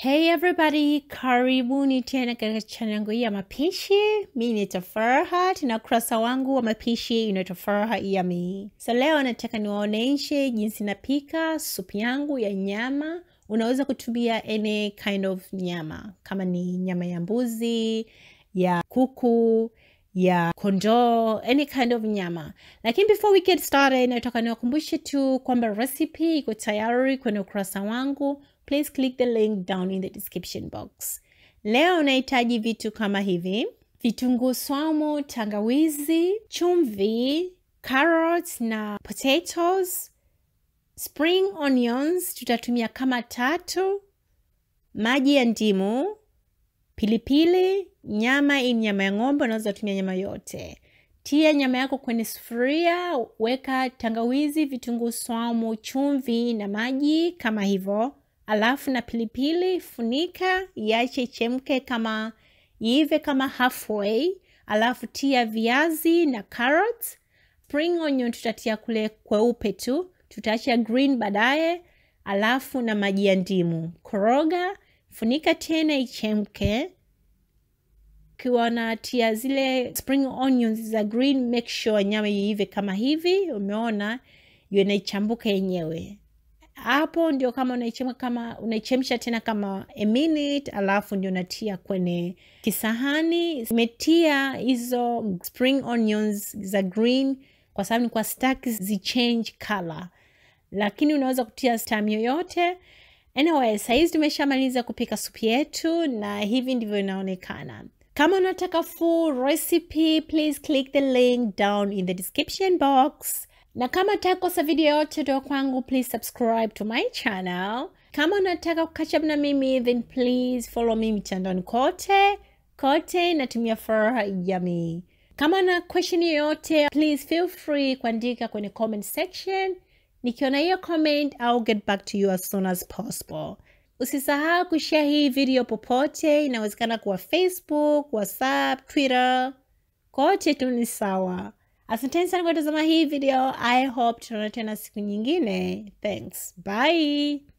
Hey everybody, karibuni tena katika channel yangu hii ya mapishi. Mi naitwa Farhat na ukurasa wangu wa mapishi unaitwa Farhat Yummy. So leo nataka niwaoneshe jinsi napika supu yangu ya nyama. Unaweza kutumia any kind of nyama, kama ni nyama ya mbuzi, ya kuku, ya kondoo, any kind of nyama. Lakini before we get started, nataka niwakumbushe tu kwamba recipe iko tayari kwenye ukurasa wangu. Please click the link down in the description box. Leo unahitaji vitu kama hivi: vitunguu swaumu, tangawizi, chumvi, carrots na potatoes, spring onions tutatumia kama tatu, maji ya ndimu, pilipili, nyama. Hii nyama ya ng'ombe, unaweza tumia nyama yote. Tia nyama yako kwenye sufuria, weka tangawizi, vitunguu swaumu, chumvi na maji kama hivyo, alafu na pilipili. Funika iache ichemke kama iive kama halfway, alafu tia viazi na carrots. Spring onion tutatia kule kweupe tu, tutaacha green baadaye, alafu na maji ya ndimu. Koroga, funika tena ichemke ukiwa natia zile spring onions za green, make sure nyama iive kama hivi. Umeona hiyo inaichambuka yenyewe hapo, ndio kama unaichemka kama unaichemsha tena kama a minute, alafu ndio natia kwenye kisahani. Imetia hizo spring onions za green kwa sababu ni kwa staki zichange color, lakini unaweza kutia stam yoyote. Anyway, sahizi tumeshamaliza kupika supu yetu na hivi ndivyo inaonekana. Kama unataka full recipe, please click the link down in the description box. Na kama utakosa video yote toka kwangu, please subscribe to my channel. Kama unataka catch up na mimi, then please follow me mitandaoni kote kote, natumia Farhat Yummy. Kama na question yoyote, please feel free kuandika kwenye comment section. Nikiona hiyo comment, I'll get back to you as soon as possible. Usisahau kushare hii video popote, inawezekana kuwa Facebook, WhatsApp, Twitter, kote tu ni sawa. Asanteni sana kwa kutazama hii video. I hope tunaona tena siku nyingine. Thanks. Bye.